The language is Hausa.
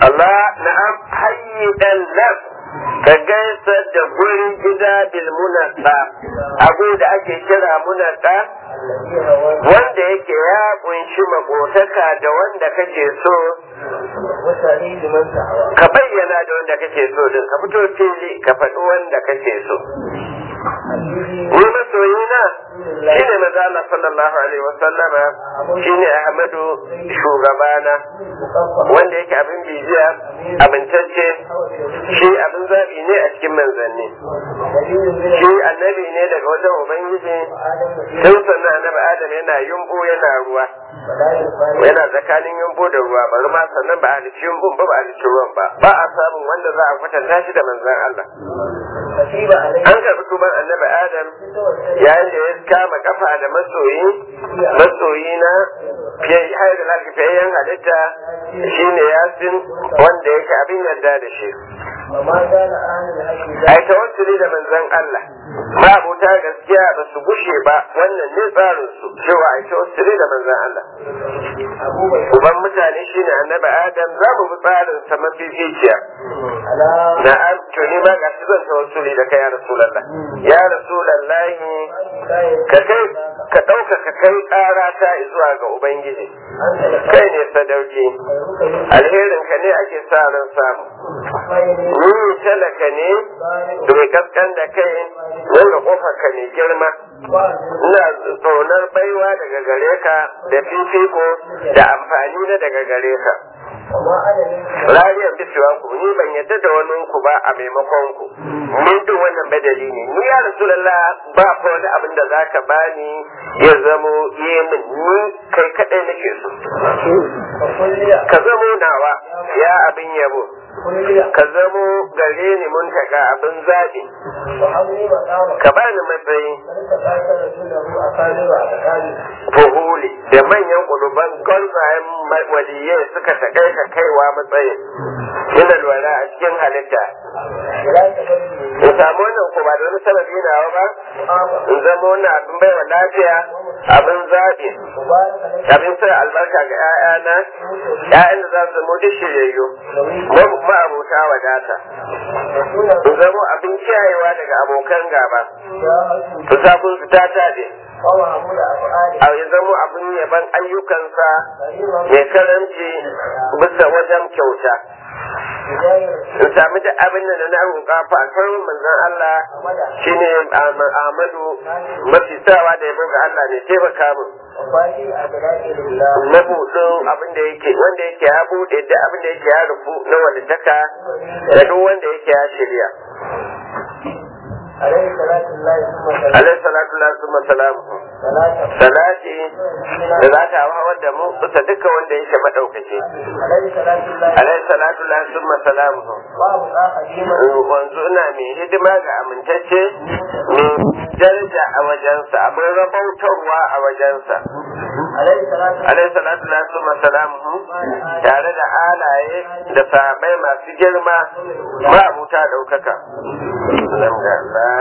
Allah na'am hayyidan nan ka gaisa da gurin gida bil munasa abu da ake kira munasa wanda yake ya kunshi makotaka da wanda kake so ka bayyana da wanda kake so din ka fito fili ka faɗi wanda kake so ni masoyina shine maza Allah sallallahu alaihi wasallama shine Ahmadu shugabana wanda yake abin bibiya abintacce shi abin zaɓi ne a cikin manzanni shi annabi ne daga wajen ubangiji tun sannan annabi adam yana yumbu yana ruwa yana tsakanin yumbu da ruwa bari ma sannan ba a halicci yumbun ba ba a halicci ruwan ba ba a samun wanda za a kwatanta shi da manzan Allah an karɓi tuban annabi adam yayin da ya kama kafa da masoyi masoyi na fiye da lafiyayyen halitta shine yasin wanda yake abin yarda da shi ai tawassuli da manzon Allah ma abota gaskiya ba su gushe ba wannan ne tsarin su cewa ai tawassuli da manzon Allah uban mutane shine annabi Adam za mu bi tsarin sa mafificiya na'am to ni ma ga zan tawassuli da kai ya rasulullah ya rasulullah ka kai ka dauka ka kai ƙara ta zuwa ga ubangiji kai ne sadauki alherin ka ne ake sa ran samu ni talaka ne mai kaskan da kai wanda kofar ka ne girma ina tsonar baiwa daga gare ka da fifiko da amfani na daga gare ka rariyar bisuwa ku ni ban yadda da wani ku ba a maimakon ku ni duk wannan badali ne ni ya rasulullah ba ko wani abin da zaka bani ya zamo yi min ni kai kadai nake so ka zamo nawa ya abin yabo ka zamo gare ni mun taga abin zaɓi ka bani matsayi fuhuli da manyan ƙuluban gwanzayen waliyai suka taƙai ka kaiwa matsayin ina lura a cikin halitta in samu wannan ko ba da wani sababi nawa ba in zama wannan abin baiwa lafiya abin zaɓi abin sa albarka ga 'ya'yana 'ya'yan da za su zama duk shiryayyu ma'abota wadata in zama abin kiyayewa daga abokan gaba su sabon su ta tade a ya zama abin yaban ayyukansa mai karanci bisa wajen kyauta in sami da abin da na roƙa fa kan manzon Allah shine Ahmadu mafi sawa da yabo ga Allah ne taimaka min mabuɗin abin da yake wanda yake ya buɗe da abin da yake ya rufu na walitaka da duk wanda yake ya shirya alaihi salatu la summa salamu salati da za ta hawa da mu bisa duka wanda yake madaukake alaihi salatu la summa salamu wanzu ina mai hidima ga amintacce mai daraja a wajensa abin rabautarwa a wajensa alaihi salatu la summa salamu tare da alaye da sahabai masu girma ma abuta daukaka